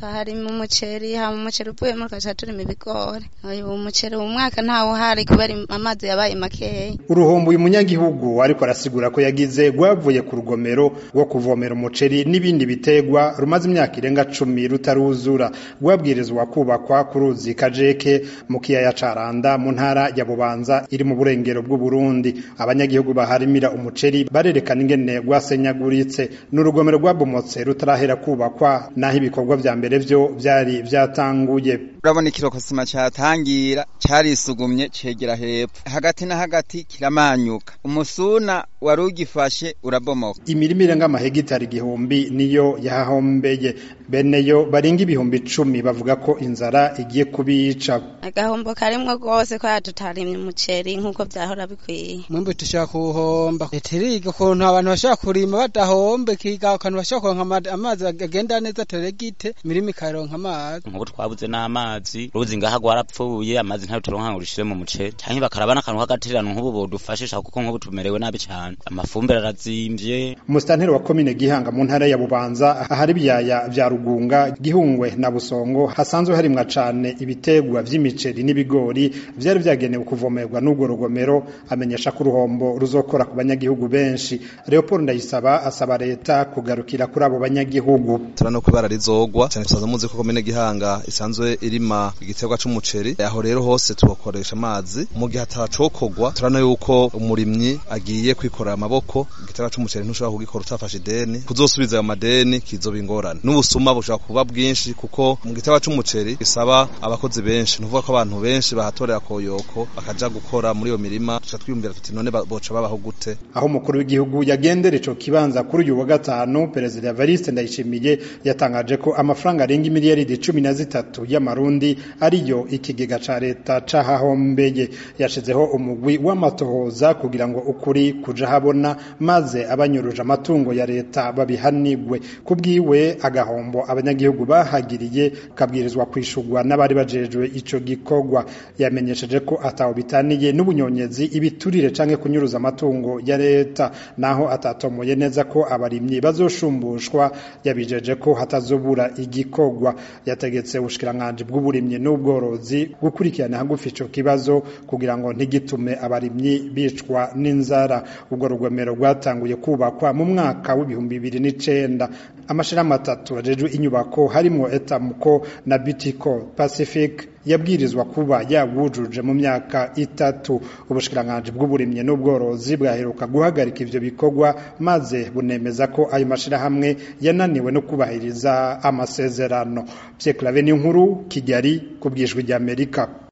twaharima umuceri hama umuceri uvuyemo tugaca turima ibigori uyu umuceri uwu mwaka ntawo uhari kubera amazi yabaye makeya uruhombo uyu munyagihugu ariko arasigura ko yagize rwavuye ku rugomero rwo kuvomera umuceri n'ibindi bitegwa rumaze imyaka irenga cumi rutaruzura rwabwirizwa kubakwa ku ruzi kajeke mu kiyaya ca randa mu ntara ya bubanza iri mu burengero bw'uburundi abanyagihugu baharimira umuceri barerekana ingene rwasenyaguritse n'urugomero rwabomotse rutarahera kubakwa naho ibikorwa vya mbere vyo vyari vyatanguye urabona ikirokosima cyatangira cyarisugumye cegera hepfo hagati na hagati kiramanyuka umusuna wari ugifashe urabomoka imirima irenga amahegitari igihumbi niyo yahahombeye beneyo barenga ibihumbi icumi bavuga ko inzara igiye kubica agahombo karimwo rwose ko tutarimye umuceri nk'uko vyahora bikwiye mwembe tushaka kuwuhomba etiriga ukuntu abantu bashaka kurima badahombe kiga akantu bashaka kuronka amazi agenda neza teregite imirima ikaronka amazi nk'ubu twabuze n'amazi ruzi ngaha rwarapfuye amazi ntayo turonka ngo rushire mu muceri canke bakaraba n'akantu k'agatererano nk'ubu bodufashisha kuko nk'ubu tumerewe nabi cane amafumbire arazimvye umusitanteri wa komine gihanga mu ntara ya bubanza ahari ibyaya vya rugunga gihungwe na busongo hasanzwe harimwa cane ibitegwa vy'imiceri n'ibigori vyari vyagenewe kuvomerwa n'urwo rugomero amenyesha ko uruhombo ruzokora ku banyagihugu benshi leopold ndayisaba asaba leta kugarukira kuri abo banyagihugu turano kubara rizogwa cyane tusaza muzi ko komine gihanga isanzwe irima igiterwa c'umuceri aho rero hose tubakoresha amazi mu gihe atacokogwa turano yuko umurimyi agiye kwikorera amaboko igiterwa c'umuceri ntushobora kugikora utafashe ideni kuzosubiza ayo madeni kizoba ingorane n'ubusuma bushobora kuba bwinshi kuko mu giterwa c'umuceri bisaba abakozi benshi nuvuga ko abantu benshi bahatorera koyoko bakaja gukora muri iyo mirima tuca twiyumvira tuti none boca babaho gute aho umukuru w'igihugu yagendera ico kibanza kuri uyu wa gatanu perezida Evariste Ndayishimiye yatangaje ko amafaranga arenga imiliyaridi cumi na zitatu y'amarundi ariyo ikigega ca leta cahahombeye yashizeho umugwi w'amatohoza kugira ngo ukuri kuja habona maze abanyuruje amatungo ya leta babihanigwe kubwiwe agahombo abanyagihugu bahagiriye kabwirizwa kwishurwa n'abari bajejwe ico gikorwa yamenyesheje ko ataho bitaniye n'ubunyonyezi ibiturire canke kunyuruza amatungo ya leta naho atatomoye neza ko abarimyi bazoshumbushwa yabijeje ko hatazobura igikorwa yategetse ubushikiranganji bw'uburimyi n'ubworozi gukurikirana hagufi ico kibazo kugira ngo ntigitume abarimyi bicwa n'inzara ubwo rugomero rwatanguye kubakwa mu mwaka w'ibihumbi bibiri n'icenda amashirahamwe atatu ajejwe inyubako harimwo etamuko na bitiko pacific yabwirizwa kuba yabujuje mu myaka itatu ubushikiranganji bw'uburimyi n'ubworozi bwaheruka guhagarika ivyo bikorwa maze bunemeza ko ayo mashirahamwe yananiwe no kubahiriza amasezerano Pierre Claver Ninkuru Kigali ku bwijwi ry'Amerika